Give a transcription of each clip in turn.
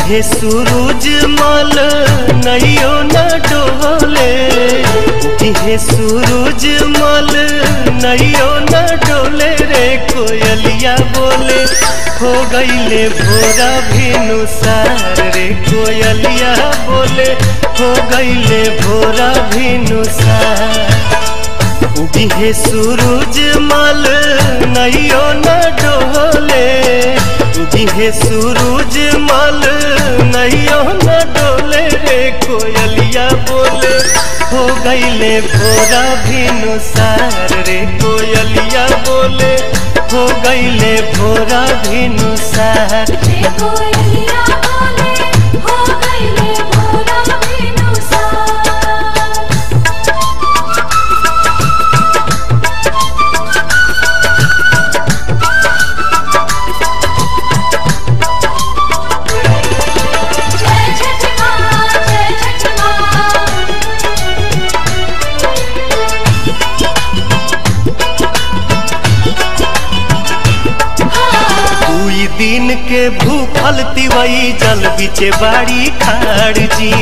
उगिहे सूरज मल नैयो न डोले उगिहे सूरज मल नैयो न डोले रे कोयलिया बोले हो गईले भोरा भिनु सार रे कोयलिया बोले हो गईले भोरा भिनु सार उगिहे सूरज मल नैयो न डोले उगिहे सूरज मल नैयो न डोले रे कोयलिया बोले हो गईले भोरा भिनु सार रे कोयलिया बोले हो गईले भोरा भिनु सार रे कोयलिया बोले हो गईले भोरा बिनुसार जय छठ माँ जय छठ माँ दुई दिन के भूखल तिवई जल बिचे बाड़ी खाड़ जी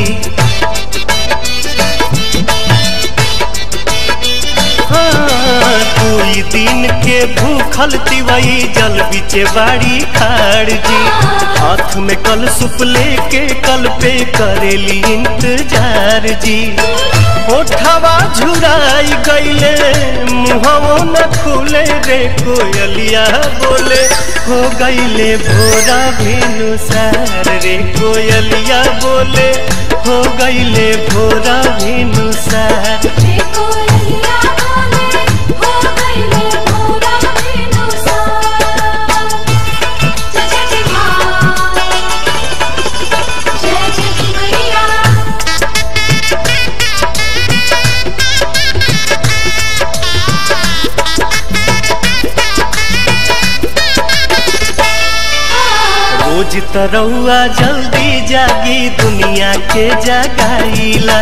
हाँ, दुई दिन के भूखल तिवई जल बिचे बाड़ी खाड़ जी हाथ में कल सुप लेके कल पे करेली इंतजार जी ओठवा झुराई गईले मुहवो न खुले रे कोयलिया बोले हो गईले भोरा भिनु सार रे कोयलिया बोले हो गईले भोरा भिनु सार रे कोयलिया बोले हो गईले भोरा बिनुसार जय छठ माँ जय छठ मैया रोज तरौआ जल्दी जागी दुनिया के जगाईला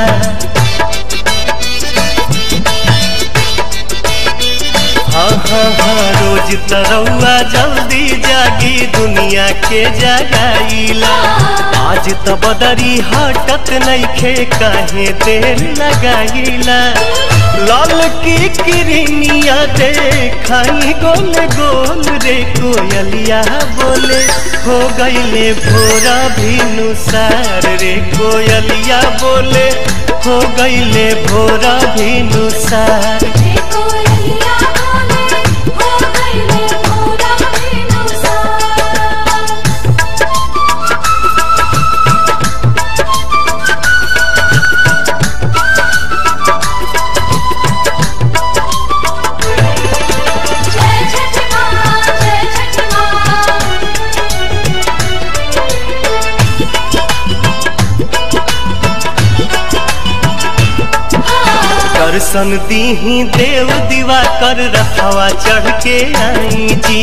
हाँ हाँ हाँ रोज तरौआ जल्दी जागी दुनिया के जगाईला आज त बदरी हटत नइखे काहे देर लगाईला लाल की किरनिया देखाई गोल गोल रे कोयलिया बोले हो गईले भोरा भिनु सार रे कोयलिया बोले हो गईले भोरा भिनु सार रे कोयलिया बोले हो गईले भोरा बिनुसार जय छठ माँ जय छठ माँ दर्शन दीही देव दीवा कर रखवा चढ़ के आई जी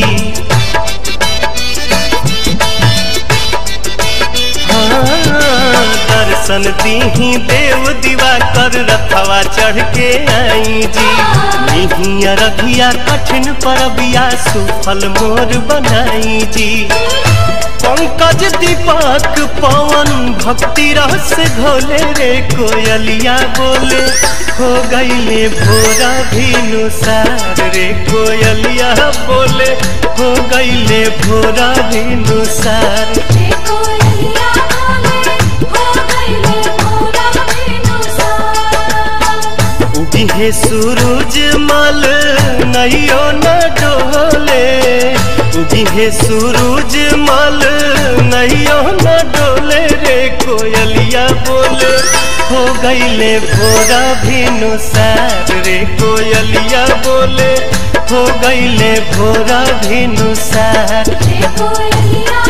हाँ, दर्शन दीही देव दीवा कर रखवा चढ़ के आई जी निहिया रघिया कठिन परबिया सुफल मोर बनाई जी पंकज दीपक पवन भक्ति रस घोले रे कोयलिया बोले हो गईले भोरा भिनु सार रे कोयलिया बोले हो गईले भोरा भिनु सार रे कोयलिया बोले हो गईले भोरा बिनुसार उगिहे सूरज मल नैयो न डोले उगिहे सूरज मल नैयो न डोले रे कोयलिया बोले हो गईले भोरा भिनु सार रे कोयलिया बोले हो गईले भोरा भिनु सार रे कोयलिया